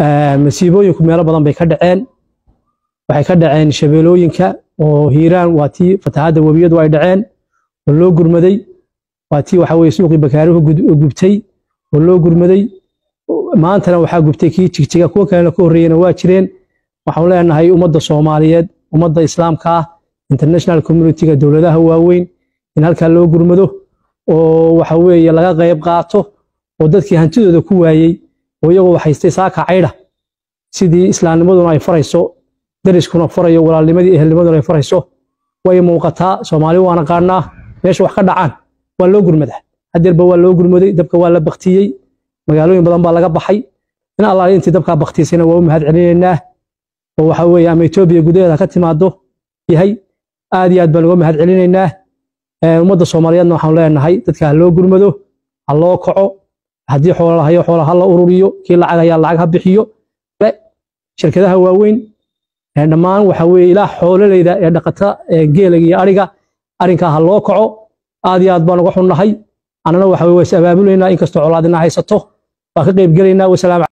masiibooyinku meelo badan bay ka dhaceen waxay ka dhaceen shabeelooyinka oo hiiraan waa tii fatahaadda webiyadu ay dhaceen oo loo gurmaday waa tii waxa weye suuqii bakaaruhu gubtay oo loo gurmaday maantana waxaa gubtay kii jigjiga kuwa kalena ka horreeyena waa jireen waxaan leenahay ummadda soomaaliyeed ummadda islaamka ah international communityga dowladaha waaweyn in halkaa loo gurmado oo waxa weeye laga qayb qaato oo dadkii hantidooda ku waayey oo iyagoo haystay saaka caydha sidii islaamnimaduna ay farayso dariskuna farayo walaalnimadii ehelnimaduna ay farayso way muuqataa soomaali waana qaadnaa meesha wax ka dhacaan waa loo gurmadaa hadeerba waa loo gurmaday dabka waa la baktiyey magaalooyin badan baa laga baxay in allaali intii dabkaa baktiisayna waa u mahad celinaynaa oo waxa weeye ama etoobiya gudaheeda ka timaado yahay aad iyo aad baan uga mahad celinaynaa ummadda soomaaliyeedna waxaan leenahay dadka ha loo gurmado ha loo kaco haddii xoola lahayo xoola ha la ururiyo kii lacag ayaa lacag ha bixiyo shirkadaha waaweyn dhammaan waxa weeye ilaa xoololeyda ee dhaqata geelaga iyo ariga arrinkaa ha loo kaco aad iyo aad baan uga xunnahay annana waxa weye waa is abaabulaynaa inkastoo colaadina haysato waa ka qayb gelaynaa wasalaam